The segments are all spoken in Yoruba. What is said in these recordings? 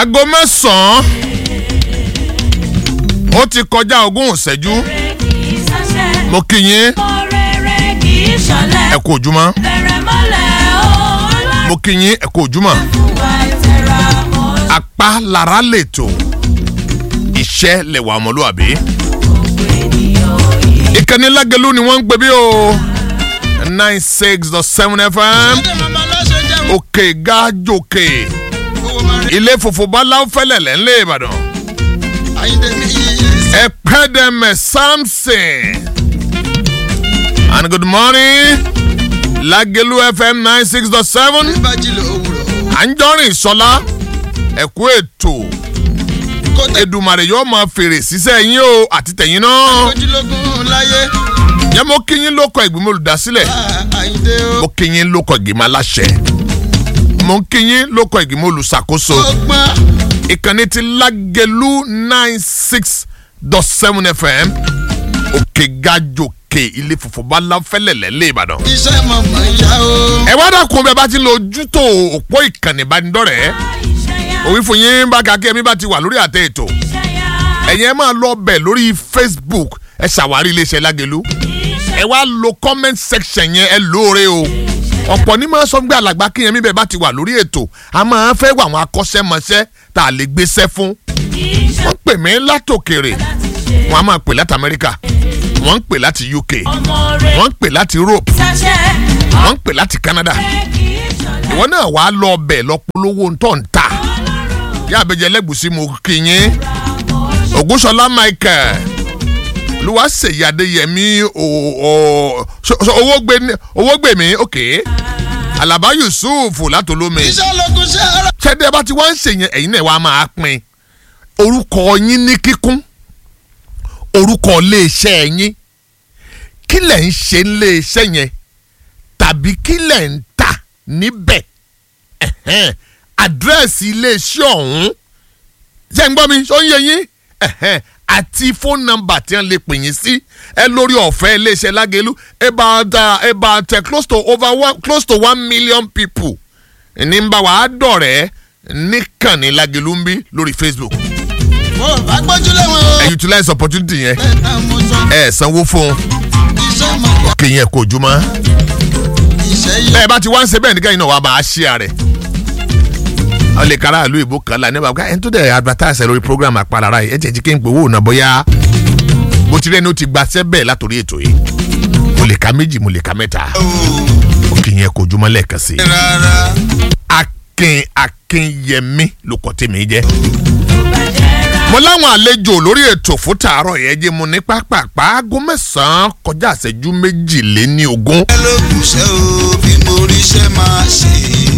aago mẹ́sàn-án ó ti kọjá ogún ìṣẹ́jú mo kí yín ẹ kú ojúmọ́ mo kí yín ẹ kú ojúmọ́ apá lára lètò iṣẹ́ lẹ̀wà ọmọlúwàbí ìkànnì lágẹ̀lú ni wọ́n ń gbé bí o nine six dot seven fm òkè gájòkè ilé funfun báláwo fẹ́lẹ̀ lẹ́ńlẹ́ ìbàdàn ẹ̀pẹ́dẹ̀mẹ̀ samson and good morning lágẹ̀lú fm nine six dot seven àńjọ́rìn sọlá ẹ̀kú ètò Èdùmàrè yóò máa fèrè sísẹ́ yín o àti tẹ̀yìn náà yẹ mo kí yín lóko ìgbìmọ̀ olùdásílẹ̀ mo kí yín lóko ìgbìmọ̀ aláṣẹ mo kí yín lóko ìgbìmọ̀ olùṣàkóso ìkànnì ti lágẹ̀lú nine six dot seven fm òkè gajòkè ilé funfun bá láfẹ́lẹ̀ lẹ́lẹ́ ìbàdàn. iṣẹ́ mọ̀mọ́ ìyá o. ẹ wá dàkún bí ẹ bá ti lo ojútò òpó ìkànnì ìbánidọ́rẹ̀ẹ́ òwì fún yín bá kakẹ́ mi bá ti wà lórí àtẹ ètò ẹ̀yin ẹ máa lọ bẹ̀ lórí facebook ẹ ṣàwárí iléeṣẹ́ lágẹ̀lú ẹ wá lo comment section yẹn ẹ lóore o ọ̀pọ̀ ní máa sọ gbé alàgbà kíyẹn mi bẹ́ẹ̀ bá ti wà lórí ètò a máa fẹ́ wà àwọn akọ́ṣẹ́mọṣẹ́ tá a lè gbéṣẹ́ fún wọ́n pè mí látòkèrè wọ́n á máa pè láti amẹ́ríkà wọ́n ń pè láti uk wọ́n ń pè láti europe wọ́n ń pè láti canada ìwọ náà wàá lọ bẹ̀ lọ polówó ntọ́ ń ta yá abẹ́jẹ́ lẹ́gùsí mo kí yín ògúnṣọlá michael olúwaṣèyí adéyẹmí owó gbè mí òkè alaba yusuf látolómi iṣẹ́ lókun ṣe ara. ṣẹ́dẹ́ bá ti wá ń ṣèyẹn ẹ̀yin náà wàá máa pín orúkọ yín ní kíkún orúkọ iléeṣẹ́ yín kí lẹ̀ ń ṣe iléeṣẹ́ yẹn tàbí kí lẹ̀ ń tà níbẹ̀ ẹ̀hẹ́n àdírẹ́sì iléeṣẹ́ ọ̀hún ṣé ń gbọ́ mi ṣó ń yé yín ẹ̀hẹ́n àti fóònù nọ́mbà tí wọ́n lè pè yín sí ẹ lórí ọ̀fẹ́ iléeṣẹ́ lágẹ̀lú about uh, about uh, close to over one close to one million people ní ń bá wa dọ̀rẹ́ níkànnì lágẹ̀lú ń bí lórí facebook mo bá gbójúlé wọn o. ẹ utilize opportunity yẹn bẹ́ẹ̀ náà mo sọ. ẹ sanwó fún un iṣẹ́ mọ̀ kí yẹn kò jùmọ̀ iṣẹ́ yìí. bẹ́ẹ̀ bá ti wá ń ṣe bẹ́ẹ̀ nígbà yìí náà wàá máa ṣí àrẹ̀ wọ́n lè kára ìlú ìbò kan la nígbà ká ẹni tó dẹ̀ advertise lórí program àpalára yìí ẹ jẹ́ jí kí n pè owó náà bóyá bó ti rẹ́ni ó ti gbaṣẹ́ bẹ́ẹ̀ látòrí ètò yìí mo lè ka méjì mo lè ka mẹ́ta ó kì í yẹn kò jùmọ̀ lẹ́ẹ̀kan sí i rárá. akin akinyẹmí ló kọ́ tèmi jẹ́ mo láwọn àlejò lórí ètò fún tààrọ̀ yẹn jẹ́ mo ní pápápá aago mẹ́sàn-án kọjá àṣẹjú méjìléní ogún. ẹ lókun ṣe o bí mo rí iṣẹ́ máa ṣe.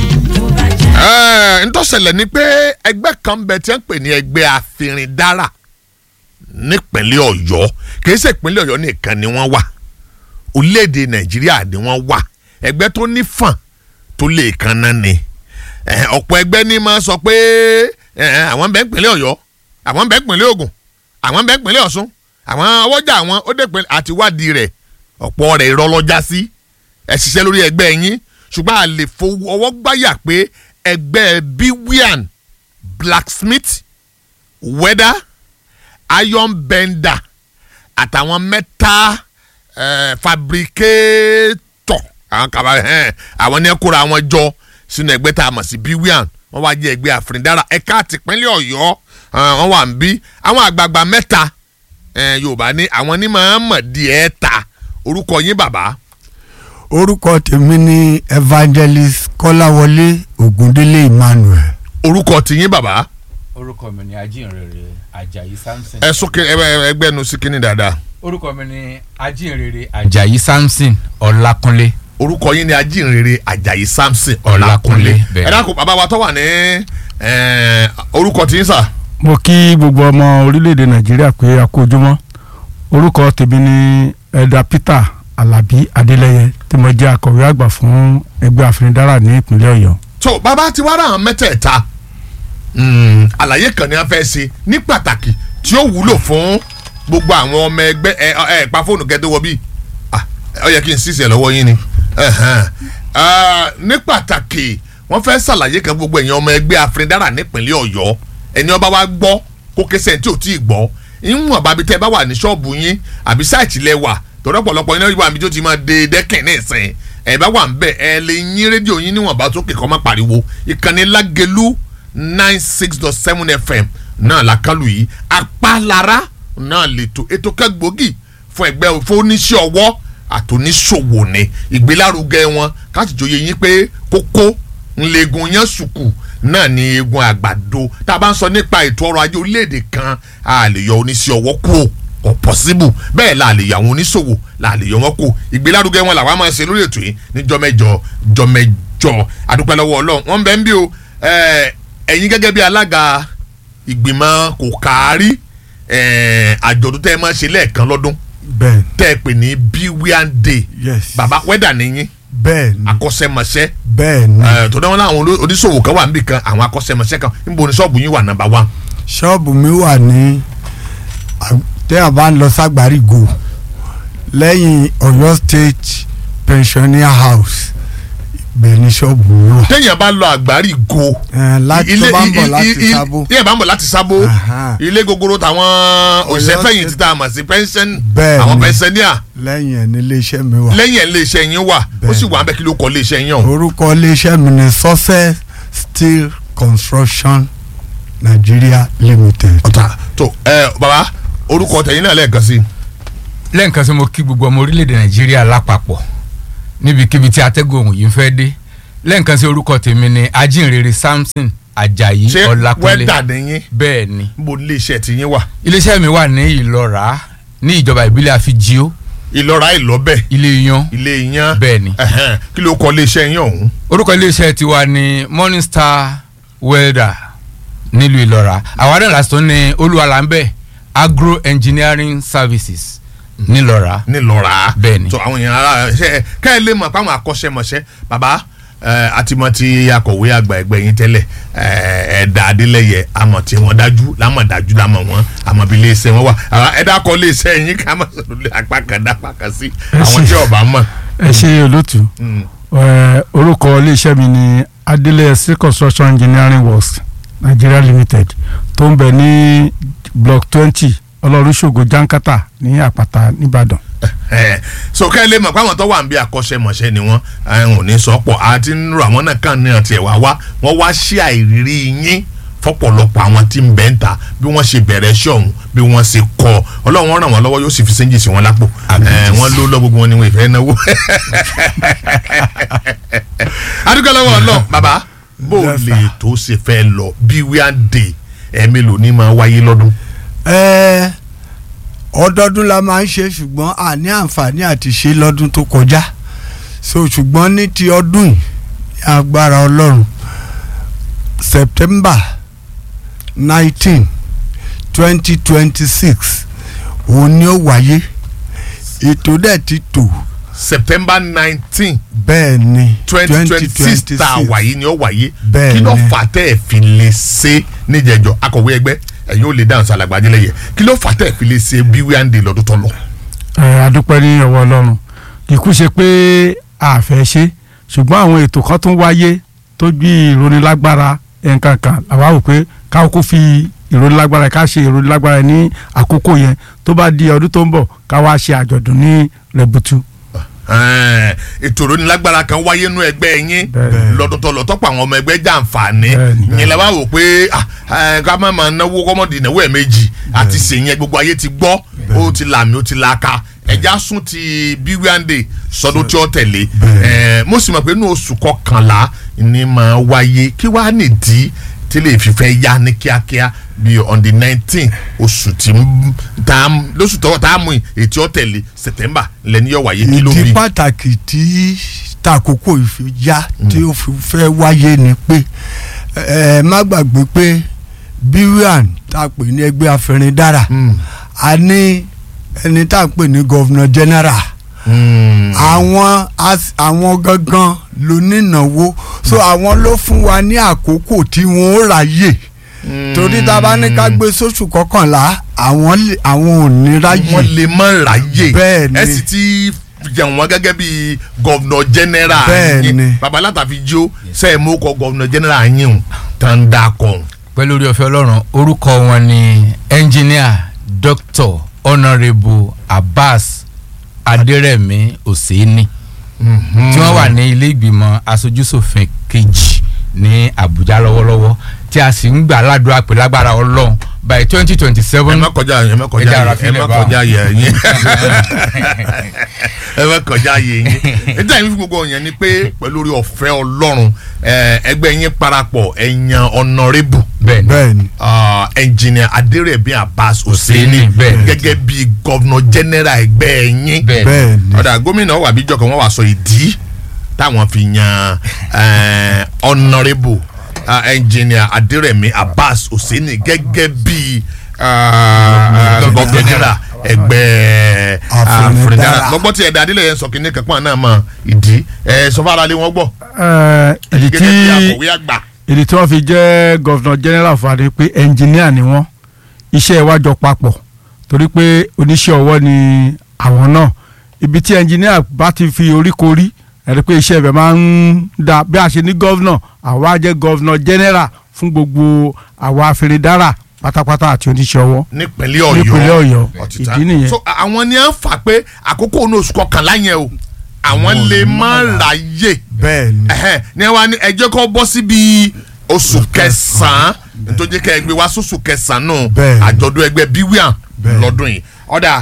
Ẹ, ntọ́sẹ̀lẹ̀ ni pé ẹgbẹ́ kan bẹ tí wọ́n ń pè ní ẹgbẹ́ àfìrìndára nípínlẹ̀ ọ̀yọ́ kìí ṣe ìpínlẹ̀ ọ̀yọ́ nìkan ni wọ́n wà orílẹ̀-èdè nàìjíríà ni wọ́n wà ẹgbẹ́ tó ní fàn tó lè kan náà ni Ẹ, ọ̀pọ̀ ẹgbẹ́ ní máa sọ pé ẹ, àwọn bẹ́ẹ̀ ìpínlẹ̀ ọ̀yọ́ àwọn bẹ́ẹ̀ ìpínlẹ̀ ògùn àwọn bẹ́ẹ̀ ìpínlẹ̀ ọ̀ṣun àwọn ọwọ́jà àwọn ó dé pé àti wádìí rẹ̀ ọ̀pọ̀ rẹ̀ irọ́ lọ́jà sí ẹ ṣiṣẹ́ lórí ẹgbẹ́ yín ṣùgbọ́n a lè fọwọ́ gbáyà pé ẹgbẹ́ biwian blacksmith weather iron bender àtàwọn mẹ́ta eh, fabricator àwọn kaba ẹ̀hẹ́n àwọn ní ẹ kóra wọn jọ sínú ẹgbẹ́ tá a mọ̀ sí biwian wọ́n wá jẹ́ ẹgbẹ́ àfìrìndára ẹ̀ka àtìpínlẹ̀ ọ̀yọ́ eh, wọ́n wà ń bí àwọn àgbààgbà mẹ́ta eh, yorùbá ní àwọn ní máa ń mọ̀ díẹ̀ ta orúkọ yín bàbá orúkọ tèmi ni evangelist kọ́láwọlé ògúndélé emmanuel orúkọ tiyín bàbá orúkọ mi ni ajínrere ajayi samson. ẹ sókè ẹgbẹ́ nu sí kínní dáadáa orúkọ mi ni ajínrere ajayi samson ọlákúnlé. orúkọ yín ni ajínrere ajayi samson Ọlákúnlé, ọlákúnlé bẹ́ẹ̀. ẹ dákun bàbá wa tó wà ní eh, orúkọ tí ń sà mo kí gbogbo ọmọ orílẹ̀-èdè nàìjíríà pé a kú ojúmọ́ orúkọ tèmi ni ẹ̀dà peter alábí adélẹ́yẹ tí mo jẹ́ akọ̀wé àgbà fún ẹgbẹ́ àfẹnidárà ní ìpínlẹ̀ ọ̀yọ́. tó bàbá ti wá ra àwọn mẹ́tẹ̀ẹ̀ta mm, àlàyé kan ni a fẹ́ ṣe ní pàtàkì tí ó wúlò fún gbogbo àwọn ọmọ ẹgbẹ́ ẹ ẹ pa fóònù kẹ́tẹ́ wọ bí Ah, ó yẹ kí n ṣiṣẹ́ lọ́wọ́ yín ni Ẹ̀hẹ́n. Ah, ní pàtàkì wọ́n fẹ́ ṣàlàyé kan gbogbo ẹ̀yin ọmọ ẹgbẹ́ àfẹnidárà nípínlẹ̀ ọ̀yọ́ ẹni ọba wa gbọ́ kó kẹsẹ̀ tí ò tí ì gbọ́ ìwọ̀n bàbí tẹ́ bá wà ní ṣọ́ọ̀bù yín àbí sáìtì lẹ wà tọ́dọ̀ pọ̀lọpọ̀ iná ìwà mi tó ti máa de dẹ́kìn ní ìsìn ẹ̀ bá wà ń bẹ̀ ẹ lè yín rédíò yín níwọ̀n bá tó kẹ̀kọ́ má pariwo ìkànnì lágẹ̀lú nine six dot seven fm náà làkàlù yìí apálára náà lètò ètò kẹgbòógì fún ẹgbẹ́ fóníṣẹ́ ọwọ́ àtòníṣòwò ni ìgbélárugẹ wọn káàtìjọyè yín pé kókó ńlẹ̀gùn yẹn sùkù náà ni egun àgbàdo tá a bá ń sọ nípa ètò ọrọ̀ ajé orílẹ̀-èdè kan a lè yọ oníṣẹ́ ọwọ́ kúrò kò pọ̀síbù bẹ́ẹ̀ la lè yọ àwọn oníṣòwò la lè yọ wọn kù ìgbélárugẹ wọn làwọn máa ń ṣe lórí ètò yìí ní jọmẹjọ jọmẹjọ adúpẹ́ lọ́wọ́ ọlọ́run wọ́n bẹ́ẹ̀ ń bí o ẹ̀, ẹ̀yin gẹ́gẹ́ bí alága ìgbìmọ̀ kò kárí ẹ̀, àjọ̀dún tẹ́ ẹ máa ń ṣe lẹ́ẹ̀kan lọ́dún bẹ́ẹ̀ tẹ́ ẹ pè ní biwian day yes baba wẹ́dà nìyí bẹ́ẹ̀ ni akọ́ṣẹ́mọṣẹ́ bẹ́ẹ̀ ni ẹ̀, tó dáwọn láwọn oló- oníṣòwò kan wà níbì kan àwọn akọ́ṣẹ́mọṣẹ́ kan níbo ni ṣọ́ọ̀bù yín wà nàmbà wán. ṣọ́ọ̀bù mi wà ní à- téèyàn bá ń lọ ságbárígò lẹ́yìn Ọ̀yọ́ state pensioner house ibẹ̀ ni ṣọ́ọ̀bù mi wà. téèyàn bá lọ àgbárí go. Ẹ̀, láti tó bá ń bọ̀ i- i- láti i- sábó ilé bá ń bọ̀ láti sábó Aha. ilé gogoro tàwọn òṣìṣẹ́ fẹ̀yìntì tá a mọ̀ sí pension Bẹ́ẹ̀ àwọn ni. pensioner lẹ́yìn ẹ̀ ní iléeṣẹ́ mi wà. lẹ́yìn ẹ̀ iléeṣẹ́ yín wà ó Bẹ́ẹ̀ sì ni. wà ń bẹ́ kí ló kọ́ iléeṣẹ́ yín ọ̀hún. orúkọ iléeṣẹ́ mi ni success steel construction nigeria limited. ọ̀tà tó ẹ baba orúkọ tẹ̀yìn náà lẹ́ẹ̀kan sí i. lẹ́ǹkan sí mo kí gbogbo ọmọ orílẹ̀-èdè nàìjíríà lápapọ̀ níbikíbi tí atẹ́gùn òun yìí ń fẹ́ dé lẹ́ǹkan sí orúkọ tèmi ni ajínrere samson ajayi ṣé ọlákúnlé wẹ́dà nìyín bẹ́ẹ̀ ni níbo ni iléeṣẹ́ ti yín wà. iléeṣẹ́ mi wà ní ìlọ́ra ní ìjọba ìbílẹ̀ àfijio ìlọ́ra ìlọ́bẹ̀ ilé yan ilé yẹn bẹ́ẹ̀ ni ẹ̀hẹ́n, kí ló kọ́ iléeṣẹ́ yín ọ̀hún. orúkọ iléeṣẹ́ tiwa ni morning star welder nílùú ìlọ́ra àwa náà lásìtò ní olúwalámbẹ́ agro engineering services nílọ́ra nílọ́ra Bẹ́ẹ̀ ni. tó àwọn èèyàn ara ṣe ká ẹ lè mọ̀ pé àwọn akọ́ṣẹ́mọṣẹ́ bàbá ẹ, àtìmọ̀ ti akọ̀wé àgbà ẹgbẹ́ yín tẹ́lẹ̀ ẹ, ẹ̀dà adélẹ́yẹ àmọ̀ tí wọ́n dájú lámọ̀ dájú lámọ̀ wọn àmọ̀ bí iléeṣẹ́ wọn wà àwọn ẹ̀dá kọ́ iléeṣẹ́ yín ká má sọ̀rọ̀ lé apá kan dá apá kan sí àwọn tí ọba mọ̀. ẹ ṣe olótú Mm. ẹ, orúkọ iléeṣẹ́ mi ni adeleye steel construction engineering works nigeria limited tó ń bẹ ní block twenty ọlọ́runṣògo jankata ní àpáta nìbàdàn. ẹ so ká ẹ lè mọ̀ pé àwọn tó wà ń bí akọ́ṣẹ́mọṣẹ́ ni wọ́n àwọn ò ní sọ pọ̀ àti nínú àwọn náà kàn ní àti ẹ̀wà wá wọ́n wá sí àìrírí yín fọ́pọ̀lọpọ̀ àwọn tí ń bẹ́ ń ta bí wọ́n ṣe bẹ̀rẹ̀ iṣẹ́ ọ̀hún bí wọ́n ṣe kọ́ ọlọ́run ràn wọ́n lọ́wọ́ yóò sì fi sẹ́ńjì sí wọn lápò ẹ wọ́n ló lọ́ gbogbo wọn ni wọ́n ìfẹ́ náwó. adúgbò lọ́wọ́ ọlọ́ bàbá bó Yes, lè sir. tó ṣe fẹ́ lọ bí wíwá dé ẹ̀ẹ́mélòó ní máa wáyé lọ́dún. ẹ ọdọọdún la máa ń ṣe ṣùgbọ́n a ní àǹfààní àti ṣe lọ́dún tó kọjá so ṣùgbọ́n ní ti ọdún yìí ní agbára ọlọ́run september nineteen twenty twenty six òun ni ó wáyé ètò dẹ̀ ti tò september nineteen bẹ́ẹ̀ ni twenty twenty six tá a wáyé ni ó wáyé Bẹ́ẹ̀ kí ló ni. fà tẹ́ ẹ̀ fi lè ṣe níjẹ̀jọ́ akọ̀wé ẹgbẹ́ ẹ̀yin ò lè dáhùn sí alàgbàdìlẹ̀ yẹ kí ló fà tẹ́ ẹ̀ fi lè ṣe bí wíwáńdè lọ́dún tó lọ. ẹ adúpẹ́ ní ọwọ́ ọlọ́run kìkú ṣe pé a fẹ́ ṣe ṣùgbọ́n àwọn ètò kan tún wáyé tó bí ìrónilágbára nǹkan kan àwa wò pé ká kó fi ìrónilágbára ká ṣe ìrónilágbára ní àkókò yẹn tó bá di ọdún tó ń bọ̀ ká wá ṣe àjọ̀dún ní rẹ̀bùtù. Ẹ̀ẹ́n, ètò ìrónilágbára kan wáyé nú ẹgbẹ́ yín Bẹ́ẹ̀. lọ́dún tó lọ tọ́pọ̀ àwọn ọmọ ẹgbẹ́ jàǹfààní Bẹ́ẹ̀. yẹn lẹ wá wò pé ah, ẹ̀, ká má máa náwó kọ́mọ́dì ìnáwó ẹ̀ méjì àti sèyìn gbogbo ayé ti gbọ́ ó ti làmì ó ti làákà ẹja sún ti bí wíwáńdè sọdún tí ó tẹ̀lé Bẹ́ẹ̀. Ẹ̀ẹ́n, mo sì mọ̀ pé inú oṣù kọkànlá ni máa wáyé kí wàá nìdí tí lè fi fẹ́ yá ní kíákíá bí on the nineteen oṣù tí ń tá a lóṣù tọwọ́ tá a mú ètí ó tẹ̀lé september lẹ́ni yóò wáyé kí ló bí. ìdí pàtàkì tí tàkókò ìfi já tí ó fi fẹ́ wáyé ni pé ẹ má gbàgbé pé bíwíàn tá a pè ní ẹgbẹ́ afẹrindára Mm. a ní ẹni tá a pè ní gọ́vnà general Mm. àwọn as- àwọn gangan ló nínáwó so àwọn ló fún wa ní àkókò tí wọn ó ráyè torí tá a bá ní ká gbé sóṣù kọkànlá àwọn lè- àwọn ò ní ráyè wọ́n lè mọ ráyè Bẹ́ẹ̀ ni. ẹ sì ti jẹun wọn gẹ́gẹ́ bí gọ́vnọ̀ general Bẹ́ẹ̀ yín ni. babalata fi jó sẹ́yìn mú kọ gọ́vnọ̀ general yín o tán dà kọ́ pẹ̀lú orí ọ̀fẹ́ ọlọ́run orúkọ wọn ni engineer doctor honourable abbas adérẹ̀mí òsèéní tí wọ́n wà ní ilé ìgbìmọ̀ aṣojúṣòfin kejì ní àbújá lọ́wọ́lọ́wọ́ tí a sì ń gbà ládùúgbò pé lágbára ọlọ́run by twenty twenty ẹ seven má kọjá ẹ má Ẹ kọjá dára yẹ ẹ fílẹ̀ má báwọn. kọjá yẹ yín ẹ má kọjá yẹ yín níta yìí fi gbogbo yẹn ni pé pẹ̀lú orí ọ̀fẹ́ ọlọ́run ẹ, ẹgbẹ́ yín parapọ̀ ẹ̀yàn ọ̀nàrẹ́bù bẹ́ẹ̀ ni bẹ́ẹ̀ ni ẹnjìnìà adérẹ̀bí abbas Hussaini, husseini bẹ́ẹ̀ ni. gẹ́gẹ́ bí gọ́vnọ̀ general ẹgbẹ́ yín bẹ́ẹ̀ ni bẹ́ẹ̀ ni ọ̀dà gómìnà wà bíjọ́ kan wọ́n wá sọ ìdí táwọn fi yan ọ̀nàrẹ́bù ẹnjìnìà adérẹ̀mí abbas husseini gẹ́gẹ́ bí gọ́vnọ̀ general ẹgbẹ́ Àfìndára. àfìndára lọ́gbọ́n tí ẹ̀dá adílẹ̀ yẹn sọ kínní kankan náà mọ̀ ìdí ẹ̀ sọfáralé wọn gbọ́ Ẹ, ìdí tí gẹ́gẹ́ bí akọ̀wé àgbà ìdí tí wọ́n fi jẹ́ gọ́vnọ̀ general fún adé pé ẹnjìníà ni wọ́n iṣẹ́ wa jọ papọ̀ torí pé oníṣẹ́ ọwọ́ ni àwọn náà ibi tí ẹnjìníà bá ti fi oríkorí ẹ̀rí pé iṣẹ́ ibẹ̀ máa ń da bí a ṣe ní gọ́vnọ̀ àwa jẹ́ gọ́vnọ̀ general fún gbogbo àwa afẹ́rẹ́dára pátápátá àti oníṣẹ́ ọwọ́ nípínlẹ̀ ọ̀yọ́ nípínlẹ̀ ọ̀yọ́ ọ̀títà. ìdí nìyẹn. so àwọn ni à ń fà pé àkókò ní oṣù kọkànlá yẹn o àwọn lè má ráyè bẹ́ẹ̀ ni ẹhẹn ní wàá ní ẹjẹ́ kọ́ bọ́ síbi oṣù kẹsàn-án nítorí kẹ́ ẹ gbé wá sóṣù kẹsàn-án náà Bẹ́ẹ̀. àjọ̀dún ẹgbẹ́ bíwíàn Bẹ́ẹ̀. lọ́dún yìí ọ̀dà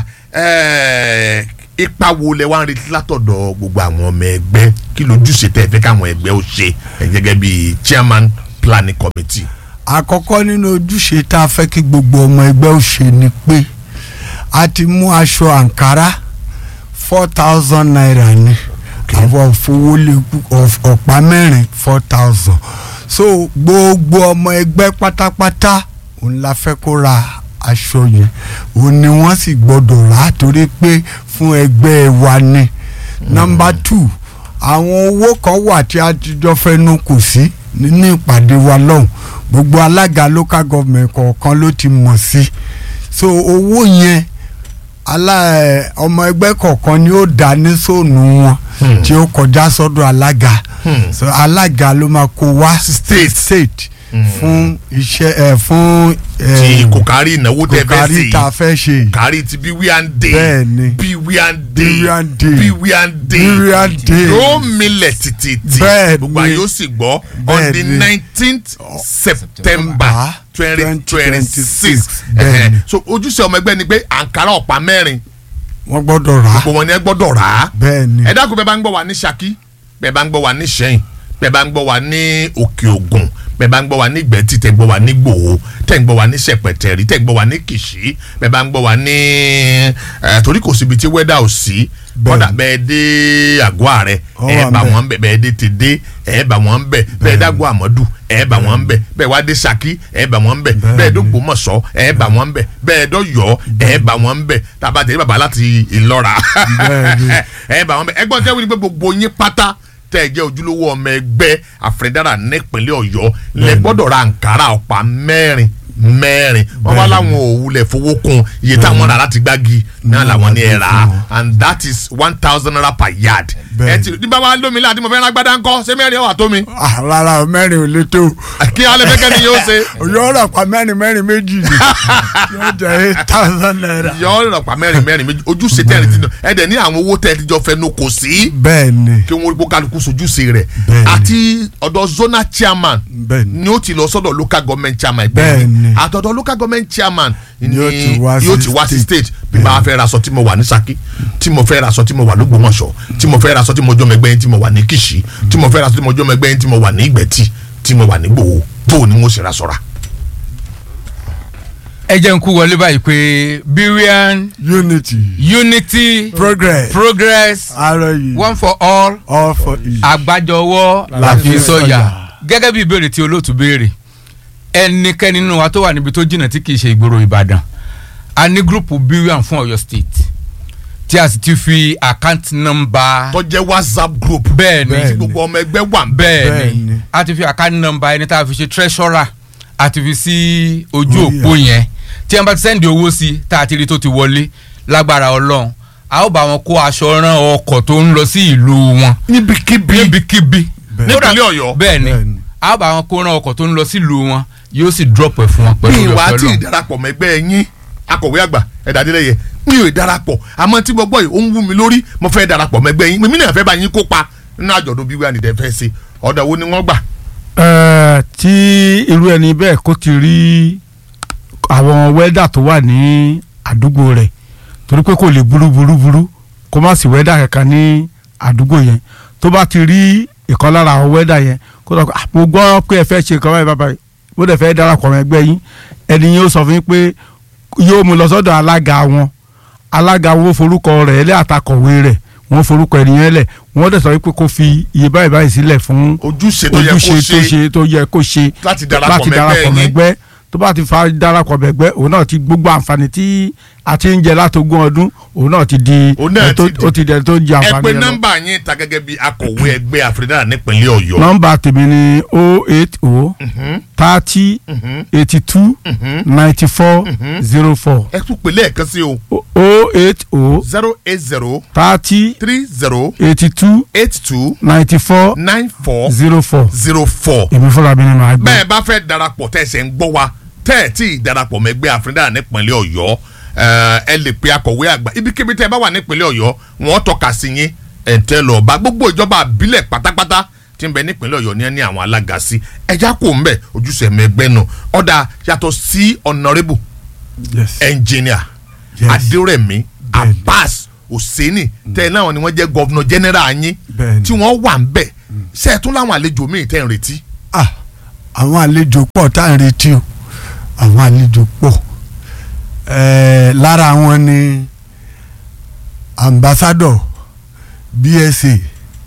ẹ̀ẹ́, ipa wo lẹ wá ń retí látọ̀dọ̀ gbogbo àwọn ọmọ ẹgbẹ́ kí lójúṣe tẹ́ ẹ fẹ́ káwọn ẹgbẹ́ ó ṣe ẹ̀ gẹ́gẹ́ bí chairman planning committee. àkọ́kọ́ nínú ojúṣe tá a fẹ́ kí gbogbo ọmọ ẹgbẹ́ ò ṣe ni pé a ti mú aṣọ àǹkárá four thousand naira ni àwọn òfowólé ọ̀pá mẹ́rin four thousand so gbogbo ọmọ ẹgbẹ́ pátápátá òun la fẹ́ kó ra aṣọ yẹn òun ni wọ́n sì gbọ́dọ̀ rà á torí pé fún ẹgbẹ́ wa ni nọ́mbà two àwọn owó kan wà tí a ti jọ fẹnu kò sí nínú ìpàdé wa lọ́hùn gbogbo alága local government kọ̀ọ̀kan ló ti mọ̀ sí so owó yẹn alá ẹ, ọmọ ẹgbẹ́ kọ̀ọ̀kan ni ó dá ní sóònù wọn Hmm. tí ó kọjá sọ́dọ̀ alága Hmm. so alága ló máa kó wá State. state Hmm. fún iṣẹ́ ẹ fún ti kò kárí ìnáwó tẹ́ fẹ́ kòkárí sí tá a fẹ́ ṣe yìí. kárí ti bíwíàn dé Bẹ́ẹ̀ni. bíwíàn dé Bíwíàn Day. bíwíàn dé Bíwíàn Day. yóò milẹ̀ títí Bẹ́ẹ̀ni. gbogbo àyè ó sì gbọ́ on the Bẹ́ẹ̀ni. nineteenth september Ah, twenty twenty six 2026. Bẹ́ẹ̀ni. so ojúṣe ọmọ ẹgbẹ́ ni pé àǹkárá ọ̀pá mẹ́rin wọ́n gbọ́dọ̀ rà á gbogbo wọn ni ẹ gbọ́dọ̀ rà á bẹ́ẹ̀ ni ẹ dákun bẹ́ẹ̀ bá ń gbọ́ wa ní Ṣakí bẹ́ẹ̀ bá ń gbọ́ wa ní Ṣẹ́yìn bẹ́ẹ̀ bá ń gbọ́ wa ní Òkè Ògùn bẹ́ẹ̀ bá ń gbọ́ wa ní Ìgbẹ́tì tẹ́ ń gbọ́ wa ní Gbòho tẹ́ ń gbọ́ wa ní Ṣẹ̀pẹ̀tẹ̀rì tẹ́ ń gbọ́ wa ní Kìṣí bẹ́ẹ̀ bá ń gbọ́ wa ní ẹ̀ torí kò síbi tí wẹ́dà ò sí kọ́dà bẹ́ẹ̀ dé àgọ́ ààrẹ Ó ẹ̀ wà bá ńbẹ̀. wọn bẹ̀ bẹ́ẹ̀ dé ti dé ẹ̀ bá wọn bẹ̀ bẹ́ẹ̀ dágbọ́ àmọ́dù ẹ̀ bá wọn bẹ̀ bẹ́ẹ̀ wá dé Ṣakí ẹ̀ bá wọn bẹ̀ bẹ́ẹ̀ dógbòmọ̀ṣọ́ ẹ̀ bá wọn bẹ̀ bẹ́ẹ̀ dọ́yọ́ ẹ̀ bá wọn bẹ̀ tàbá tẹ̀lé bàbá láti Ìlọ́ra Bẹ́ẹ̀ni. ẹ bá wọn bẹ ẹgbọn tẹ wípé gbogbo yín pátá tẹ ẹ jẹ ojúlówó ọmọ ẹgbẹ́ àfẹndára nípínlẹ̀ Ọ̀yọ́ lẹ gbọ́dọ̀ ra nkàrà ọ̀pá mẹ́rin mẹ́rin wọn wá láwọn òwúlẹ̀ fowó kun iye táwọn rà láti gbági náà làwọn ní ẹ rà á and that is one thousand naira per yard ẹ Bẹ́ẹ̀ni. ti ní bàbá lómi láti mo fẹ́ ra gbádá ńkọ́ ṣé mẹ́rin ọ̀wà tó mi Ah, rárá o, mẹ́rin ò lè tó kí alẹ́ fẹ́ kẹ́ni yóò ṣe òyò ọ̀rọ̀ pa mẹ́rin mẹ́rin méjì ni yóò jẹ́ eight thousand naira. yọ ọ́ rọ̀pá mẹ́rin mẹ́rin méjì ojúṣe tẹ́lẹ̀ tí ẹ dẹ̀ ní àwọn owó tẹ́lẹ̀ tí jọ fẹ́ nu kò sí bẹ́ẹ̀ ni kí wọ́n gbó kálukú sojúṣe rẹ̀ Bẹ́ẹ̀ni. àti ọ̀dọ̀ zonal chairman Bẹ́ẹ̀ni. ni ó ti lọ sọ́dọ̀ local government chairman Bẹ́ẹ̀ni. àtọ̀dọ̀ local government chairman ni Yóò ti wá yóò sí ti wá sí state. state bí bá a fẹ́ ra aṣọ tí mo wà ní Ṣakí tí mo fẹ́ ra aṣọ tí mo wà lÓgbómọ̀ṣọ́ tí mo fẹ́ ra aṣọ tí mo jọ́ mẹ́gbẹ́ yín tí mo wà ní Kìṣí tí mo fẹ́ ra aṣọ tí mo jọ́ mẹ́gbẹ́ yín tí mo wà ní Ìgbẹ́tì tí mo wà ní Gbòho bó ni mo ṣe ra sọ́ra. ẹ jẹ́ n kú wọlé báyìí pé birian unity unity progress progress ROU one for all all for each. àgbájọwọ́ La la fi fi sọ̀yà. sọ̀yà gẹ́gẹ́ bí ìbéèrè tí olóòtú béèrè ẹnikẹ́ni nínú wa tó wà níbi tó jìnnà tí kìí ṣe ìgboro Ìbàdàn a ní gúrùpù birian fún Ọ̀yọ́ state tí a sì ti fi account number tó jẹ́ WhatsApp group bẹ́ẹ̀ ni Bẹ́ẹ̀ tí gbogbo ọmọ ẹgbẹ́ wà ń bẹ̀. bẹ́ẹ̀ Bẹ́ẹ̀ ni ni. a ti fi account number ẹni tá a fi ṣe treasurer a ti fi sí ojú Orí òpó yẹn tí wọ́n bá ti sẹ́ndì owó sí tá a ti rí tó ti wọlé lágbára Ọlọ́run a ó bá wọn kó aṣọ rán ọkọ̀ tó ń lọ sí ìlú wọn níbikíbi níbikíbi Bẹ́ẹ̀. nípínlẹ̀ Ọ̀yọ́ bẹ́ẹ̀ ni Bẹ́ẹ̀ ni. a ó bá wọn kó rán ọkọ̀ tó ń lọ sí ìlú wọn yóò sì drop ẹ̀ fún wọn bí pẹ̀lú ìwà ọ̀fẹ́ tí lọ. ìdarapọ̀ mẹ́gbẹ́ yín akọ̀wé àgbà ẹ̀dá adélẹ́yẹ mi ò darapọ̀ àmọ́ tí gbogbo yìí ó ń wú mi lórí mo fẹ́ darapọ̀ mẹ́gbẹ́ yín mímí náà fẹ́ bá yín kópa nínú àjọ̀dún bí wíwá nìdẹ́ fẹ́ ṣe ọ̀dà wo ni wọ́n gbà. Ẹ, tí irú ẹni bẹ́ẹ̀ kó ti rí àwọn wẹ́dà tó wà ní àdúgbò rẹ̀ torí pé kò lè burú burú burú kó má sí wẹ́dà kankan ní àdúgbò yẹn tó bá ti rí ìkan lára àwọn wẹ́dà yẹn kó sọ pé "Ah, mo gbọ́ pé ẹ fẹ́ ṣe nǹkan báyìí bàbá yìí mo dẹ̀ fẹ́ darapọ̀ mọ́ ẹgbẹ́ yín ẹni yẹn ó sọ fún yín pé yóò mú lọ sọ́dọ̀ alága wọn alága wọn ó forúkọ rẹ̀ lẹ́ àtakọ̀wé rẹ̀ wọ́n forúkọ ẹni yẹn lẹ̀ wọ́n dẹ̀ sọ wípé kó fi iye báyìí báyìí sílẹ̀ fún ojúṣe tó yẹ kó ojúṣe tó ṣe ṣe tó yẹ kó ṣe láti darapọ̀ láti mẹ́gbẹ́ darapọ̀ yín. mẹ́gbẹ́ tó bá ti fa darapọ̀ mẹ́gbẹ́ òun náà ti gbogbo àǹfààní tí a ti ń jẹ látogún ọdún òun náà ti di Òun náà ẹni tó- ti di- ó ti di ẹni tó ń jẹ ẹ àǹfààní pé yẹn lọ. nọ́mbà yín ta gẹ́gẹ́ bí akọ̀wé ẹgbẹ́ àfẹ́dá nípínlẹ̀ ọ̀yọ́. nọ́mbà tèmi ni o eight o thirty eighty two ninety four zero four ẹ tún pè lẹ́ẹ̀kan sí o o eight o zero eight zero thirty three zero eighty two eight two ninety four nine four zero four zero four. èmi fúnra mi ni màá gbé. bẹ́ẹ̀ bá fẹ́ darapọ̀ tẹ̀sẹ̀ ń gbọ́ wa tẹ́ ẹ̀ tí ì darapọ̀ mẹ́gbẹ́ àfẹ́dá nípínlẹ̀ ọ̀yọ́ ẹ ẹ lè pe akọ̀wé àgbà ibikíbi tẹ́ ẹ bá wà nípínlẹ̀ ọ̀yọ́ wọ́n tọ́ka sí yín ẹ̀ ń tẹ́ lọ bá gbogbo ìjọba àbílẹ̀ pátápátá tí ń bẹ nípínlẹ̀ ọ̀yọ́ ní ẹ ní àwọn alága sí ẹja kò ń bẹ̀ ojúṣe mẹ́gbẹ́ nù ọ̀dà yàtọ̀ sí honourable yes. engineer Yes. adérẹ̀mí abbas hosseini tẹ́ ẹ náà ni wọ́n jẹ́ governor general yín Bẹ́ẹ̀ni. tí wọ́n wà ń bẹ̀ ṣe é tún láwọn àlejò míì tẹ́ ń retí. ah àwọn àlejò pọ̀ tá à ń retí o àwọn àlejò pọ̀ ẹ̀ẹ́ lára wọn ni ambassador bsa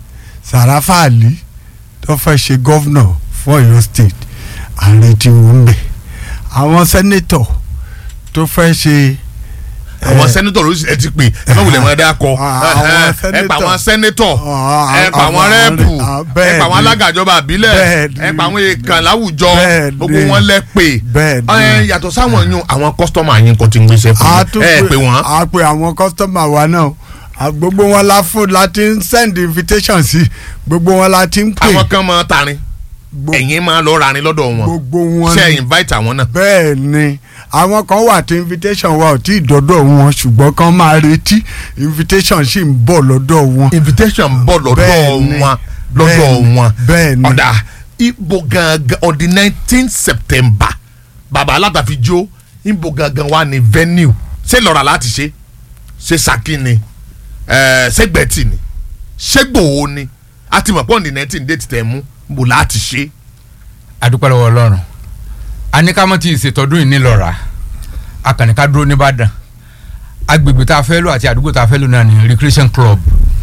sarafa ali tó fẹ́ ṣe gọ́vnọ̀ fún ọ̀yọ́ state à ń retí wọn ń bẹ̀ àwọn sẹ́nẹ́tọ̀ tó fẹ́ ṣe àwọn eh, sẹ́nitọ̀ ló ẹ ti pè ẹ má wulẹ̀ mọ́ ẹ dákọ̀ àwọn ẹ pa àwọn sẹ́nitọ̀ Ah, ẹ pa àwọn àwọn- rẹ́ẹ̀pù ah, ẹ bẹ́ẹ̀ pa àwọn ni. alága ìjọba àbílẹ̀ Bẹ́ẹ̀ ẹ ni. pa àwọn èèkàn láwùjọ Bẹ́ẹ̀ gbogbo ni. wọn lẹ pè Bẹ́ẹ̀ ni. ẹ yàtọ̀ sáwọn yun àwọn kọ́sítọ́mà yín kan ti ń gbéṣẹ́ fún a yín tún ẹ pè wọ́n a pè àwọn kọ́sítọ́mà wa náà A- gbogbo wọn la fún la ti ń send invitation sí gbogbo wọn la ti ń pè àwọn kan máa tarin Gbo- ẹ̀yin máa lọ rarin lọ́dọ̀ wọn gbogbo wọn ṣe ni. invite àwọn náà bẹ́ẹ̀ ni àwọn kan wà tí invitation wa ò tí ì dọ́dọ̀ wọn ṣùgbọ́n kan máa retí invitation sì ń bọ̀ lọ́dọ̀ wọn. invitation bọ̀ lọ́dọ̀ Bẹ́ẹ̀ ni. wọn lọ́dọ̀ Bẹ́ẹ̀ ni. wọn Bẹ́ẹ̀ ni. ọ̀dà ibo gangan on the nineteen september baba alátàfijó ibo gangan wa ni venue ṣé lọ́ra láti ṣe ṣe Ṣakí ni ẹ̀, ṣé gbẹ̀tì ni ṣé gbòó ni a ti mọ̀ pé on the nineteen date tẹ̀ mú bò láti ṣe adúpẹ́ lọ́wọ́ ọlọ́run aníkàmọ́ tí ìṣètọ́dún yìí nílọ́ra akànníká dúró nìbàdàn agbègbè tá a fẹ́ lò àti àdúgbò tá a fẹ́ lò náà ní recreation club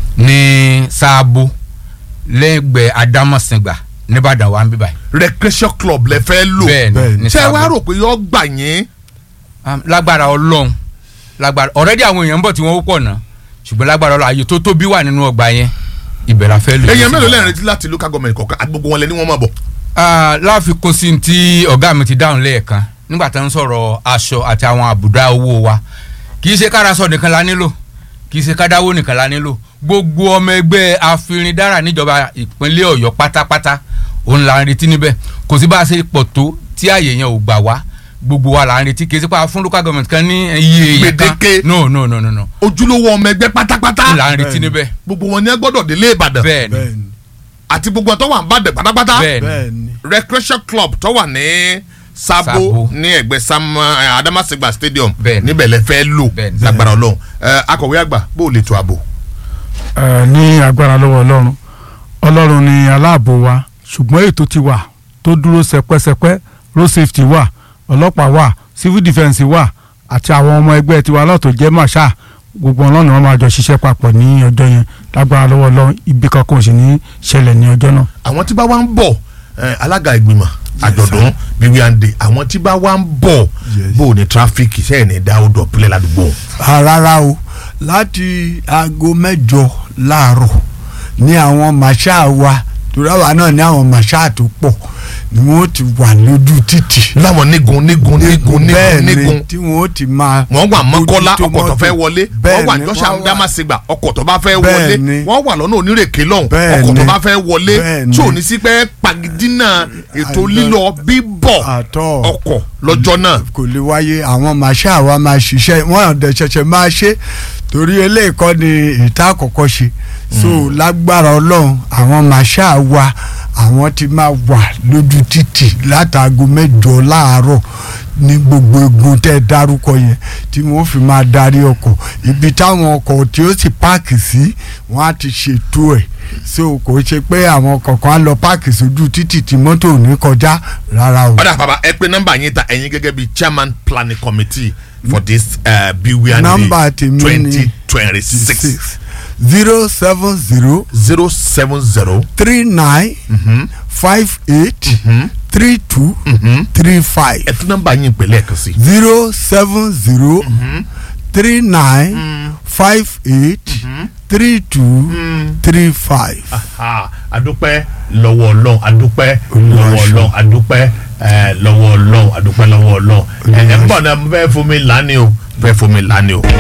ní sáàbò lẹ́gbẹ̀ẹ́ adámọ̀sìngbà nìbàdàn wà ń bíbà recreation club lẹ fẹ́ lò bẹ́ẹ̀ bẹ́ẹ̀ ni ni. ní ṣé ẹ wá sáàbò rò pé yọ gbà yín Um, lágbára ọlọ́run lágbára ọ̀rẹ́dì àwọn èèyàn ń bọ̀ tí wọ́n pọ̀ náà ṣùgbọ́n lágbára ọlọ́run àyè tó tóbi wà nínú ọgbà yẹn ibẹ̀ la fẹ́ lò èèyàn mélòó lẹ́rìn retí láti local government kọ̀ọ̀kan àti gbogbo wọn lẹ ní wọ́n máa bọ̀ Ah, láfikún sí ti ọ̀gá mi ti dáhùn lẹ́ẹ̀kan nígbà tó ń sọ̀rọ̀ aṣọ àti àwọn àbùdá owó wa kì í ṣe kárasọ nìkan la nílò kì í ṣe kádáwó nìkan la nílò gbogbo ọmọ ẹgbẹ́ afirindára níjọba ìpínlẹ̀ ọ̀yọ́ pátápátá òun là ń retí níbẹ̀ kò sí bá a ṣe pọ̀ tó tí àyè yẹn ò gbà wá gbogbo wa là ń retí kì í ṣe pé a fún local government kan ní iye èèyàn kan Gbèdéke. no no no no no ojúlówó ọmọ ẹgbẹ́ pátápátá là ń retí Bẹ́ẹ̀ni. níbẹ̀ gbogbo wọn ni ẹ gbọ́dọ̀ délé Ìbàdàn bẹ́ẹ̀ ni bẹ́ẹ̀ ni àti gbogbo ẹ tó wà ń bàdàn pátápátá bẹ́ẹ̀ ni bẹ́ẹ̀ ni recreation club tó wà ní Sabo Sabo. ní ẹ̀gbẹ́ Sam eh, Adamasingba stadium Bẹ́ẹ̀ ni. níbẹ̀ lẹ fẹ́ lò Bẹ́ẹ̀ ni. lágbára Ọlọ́run Eh, akọ̀wé àgbà bó o lè tó àbò. Ẹ, ní agbára lọ́wọ́ ọlọ́run ọlọ́run ni aláàbò wa ṣùgbọ́n ètò ti wà tó dúró sẹpẹ́sẹpẹ́ road safety wà ọlọ́pàá wà civil defence wà àti àwọn ọmọ ẹgbẹ́ tiwa lọ́tọ̀ jẹ́ màṣá gbogbo wọn lọ́nà wọn máa jọ ṣiṣẹ́ papọ̀ ní ọjọ́ yẹn lágbára lọ́wọ́ ọlọ́run ibi kankan ò sì ní ṣẹlẹ̀ ní ọjọ́ náà. àwọn tí bá wá ń bọ̀ eh, alága ìgbìmọ̀ àjọ̀dún bíbí àǹdè àwọn tí bá wá ń bọ̀ Yes. bó o ní tráfíkì sẹ́yìn ní dáwọ́ dọ̀pẹ́lẹ̀ ládùúgbò. Ah, rárá o láti aago mẹ́jọ láàárọ̀ ní àwọn màṣá wa torí àwa náà ní àwọn màṣáà tó pọ̀ ni wọ́n ti wà lójú títì láwọn nígun nígun nígun bẹ́ẹ̀ nígun ni nígun tí wọ́n ti máa wọ́n wà mọ́kọ́lá bójútó ọkọ̀ tó mọ́tò. fẹ́ wọlé Bẹ́ẹ̀ wọ́n wà ni, jọ́sà wọ́n wà- dámàsígbà ọkọ̀ tó bá fẹ́ Bẹ́ẹ̀ wọlé ni. wọ́n wà lọ́nà onírèké lọ́hùn Bẹ́ẹ̀ ọkọ̀ tó ni. bá fẹ́ wọlé Bẹ́ẹ̀ tí ò ni. ní sí pé pagidínà ètò Àìlọ- lílọ bíbọ̀ àtọ̀ ọkọ̀ lọ́jọ́ náà kò lè wáyé àwọn màṣá wa máa ṣiṣẹ́ wọ́n ọ̀dẹ̀ ṣẹ̀ṣẹ̀ máa ṣe torí eléyìí kọ́ ni ìta àkọ́kọ́ ṣe so lágbára ọlọ́run àwọn màṣá wa àwọn ti máa wà lójú títì látago mẹ́jọ láàárọ̀ ní gbogbo egun tẹ́ ẹ dárúkọ yẹn tí wọ́n fi máa darí ọkọ̀ ibi táwọn ọkọ̀ tí ó sì páàkì sí wọ́n á ti ṣètò ẹ̀ so kò ṣe pé àwọn kọ̀ọ̀kan á lọ páàkì sójú títì tí mọ́tò ò ní kọjá rárá o. ọ̀dà bàbá ẹ pé nọ́mbà yín ta ẹ̀yin gẹ́gẹ́ bíi chairman planning committee for this uh, beware Nọ́mbà tèmi ni twenty twenty six zero seven zero zero seven zero three nine five eight three two three five ẹ tún nọ́mbà yín pẹ̀lẹ́ ẹ̀kan sí zero seven zero three nine five eight three two three five. Ah, adúpẹ́ lọ́wọ́ ọlọ́run adúpẹ́ Olúwa lọ́wọ́ ṣe. ọlọ́run adúpẹ́ eh, lọ́wọ́ ọlọ́run adúpẹ́ lọ́wọ́ ọlọ́run ẹ̀ ẹ̀ ń bọ̀ náà mo fẹ́ fomi lánìí o fẹ́ fomi lánìí o.